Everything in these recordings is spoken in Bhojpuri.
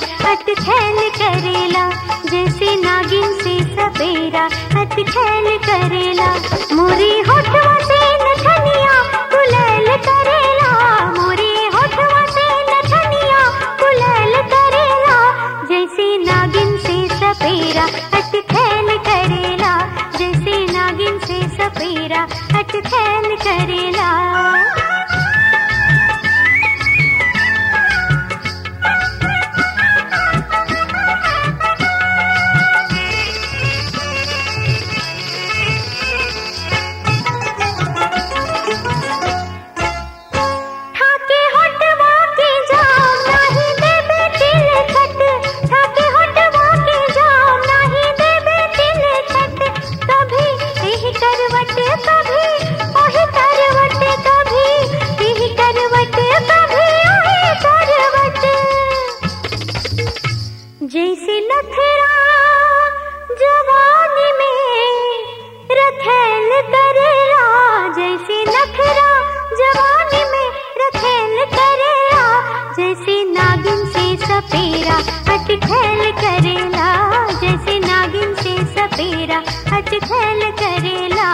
अटखेल करेला जैसे नागिन से सपेरा अटखेल करेला मोरी होठवा से नथनिया गुलाल करेला मोरी होठवा से नथनिया गुलाल करेला जैसे नागिन से सपेरा अटखेल करेला जैसे नागिन से सपेरा अटखेल करेला ठाके होठवा के जाम नाही देबे तिल खट ठाके होठवा के जाम नाही देबे तिल खट कभी एही करवट कभी ओही करवट कभी एही करवट कभी ओही करवट जैसे नखरा जवानी में रखेल करेला जैसे नखरा जवानी में रखेल करेला जैसे नागिन से सपेरा अटखेल करेला जैसे नागिन से सपेरा अटखेल करेला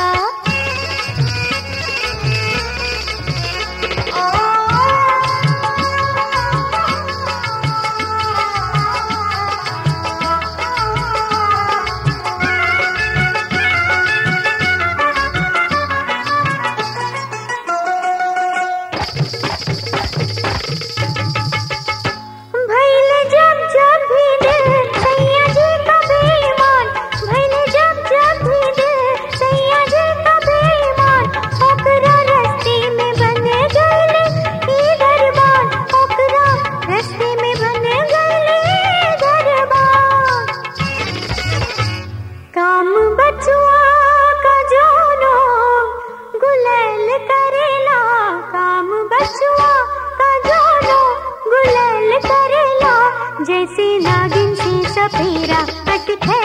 भैल जब जब भी दिल सैया जी का बेईमान भैल जब जब भी दिल सैया जी का बेईमान ओकरा रस्ते में बन गईले ई दरबार ओकरा रस्ते में बन गईले ई दरबार काम बचुआ का जोनो गुलाल करेला काम बचुआ का जोनो गुलाल करेला जैसे नागिन से सपेरा अटखे